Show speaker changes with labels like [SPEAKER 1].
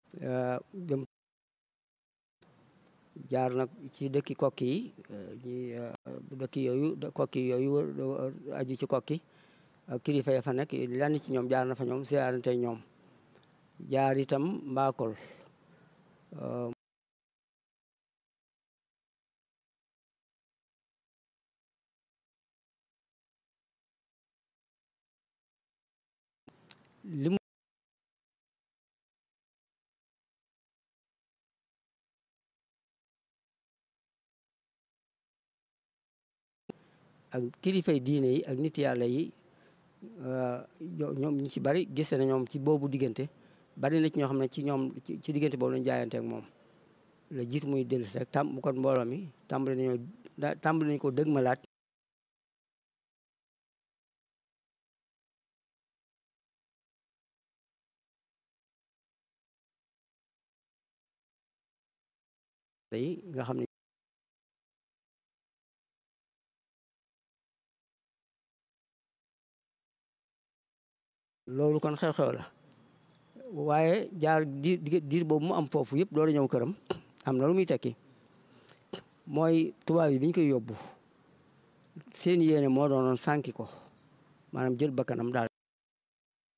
[SPEAKER 1] dem jaar nag ci dëkki kokki yi ñi dëkki yooyu kokki yooyu aju ci kokki kilifa ya fa nekk lenn ci ñoom jaar na fa ñoom siyaarante ñoom jaar itam mbaakol li mu ak kilifay diine yi ak nit yàlla yi ñoom ñu ci bari gise na ñoom ci boobu diggante bari na ci ñoo xam ne ci ñoom ci diggante boobu lañu jaayante ak moom la jiitu muy dellusi rek tam kon mbooloo mi tàmbali nañoo tàmbali nañu ko dëgg ma laat yi nga xam ne loolu kon xew-xew la waaye jaar diir diir boobu mu am foofu yëpp loolu ñëw këram am na lu muy tekki mooy tubaab yi bi ñu koy yóbbu seen yéene moo doonoon sànki ko maanaam jël bakkanam daal